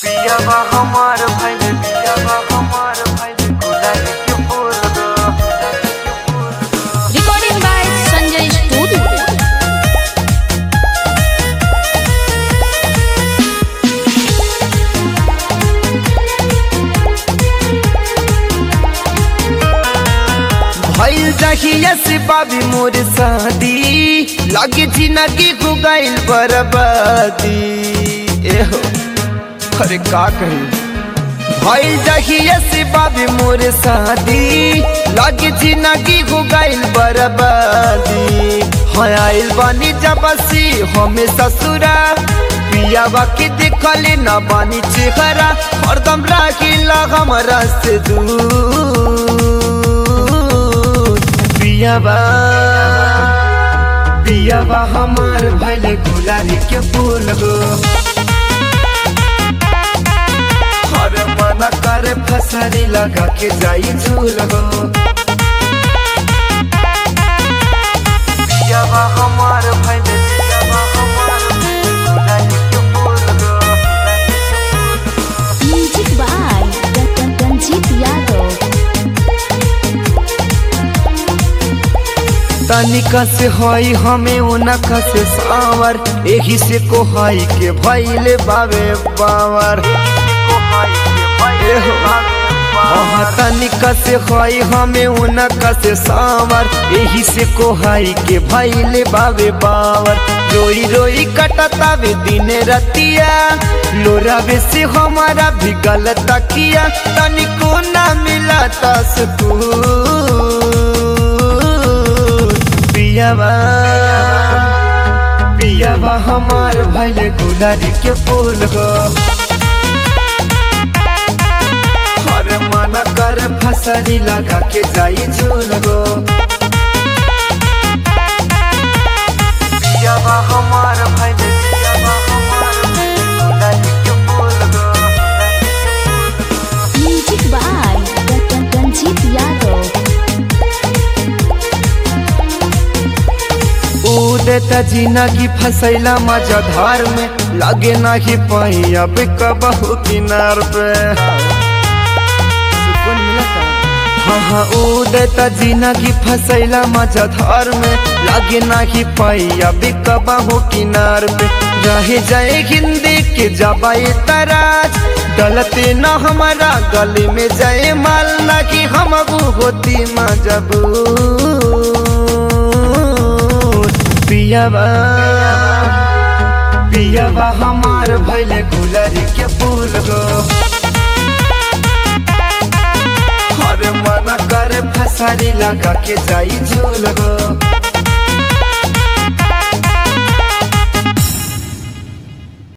पियावा हमार भइल पियावा हमार भइल गुलाब के फूल गो Recording by Sanjay Studio. भइल जहिया से बाबी मोर शादी लगे जिंदगी हो गइल बर्बादी एहो अरे का कही भइल जहिया से बाबी मोर शादी लगे जिंदगी हो गइल बर्बादी हाँ आइल बानी जबसी हमें ससुरा पियावा के देखले ना बानी चेहरा हरदम राखिला हमरा से दूर पियावा पियावा हमार भैले गुलारी के फूल गो हर मना करे फसरी लगा के जाई झूल गो पियावा हमार भइल पियावा हमार भइल गुलाब के फूल गो Music by Ranjit Yadav. तनिका से हई हमें उनका से सावर एही से कोहाई के भैले बावे बावर एहो। हाँ तनिका से हई हमें उनका से सावर एही से कोहाई के भैले बावे बावर रोई रोई कटतावे दिन रतिया लोरावे से हमारा भी गलत किया तनिको ना मिला तस्कूर पियावा पियावा हमार भैले गुलारी के फूल गो हर मना कर फसरी लगा के जाई झूल गो पियावा हमार भइल पियावा हमार भइल गुलाब के फूल गो Music by Ranjit Yadav. उदता जिंदगी फसैला मजा धार में लगे नाही पाई अब कबहू किनार पे सुकून मिलता हाँ हाँ उदता जिंदगी फसैला मजा धार में लगे नाही पाई अब कबहू किनार पे रह जाए हिंदी के जबाई तराज गलती न हमारा गली में जाए माल ना कि हम होती मजबूर पियावा पियावा हमार भैले गुलरी के फूल गो हर मना कर फसारी लगा के जाई झूल गो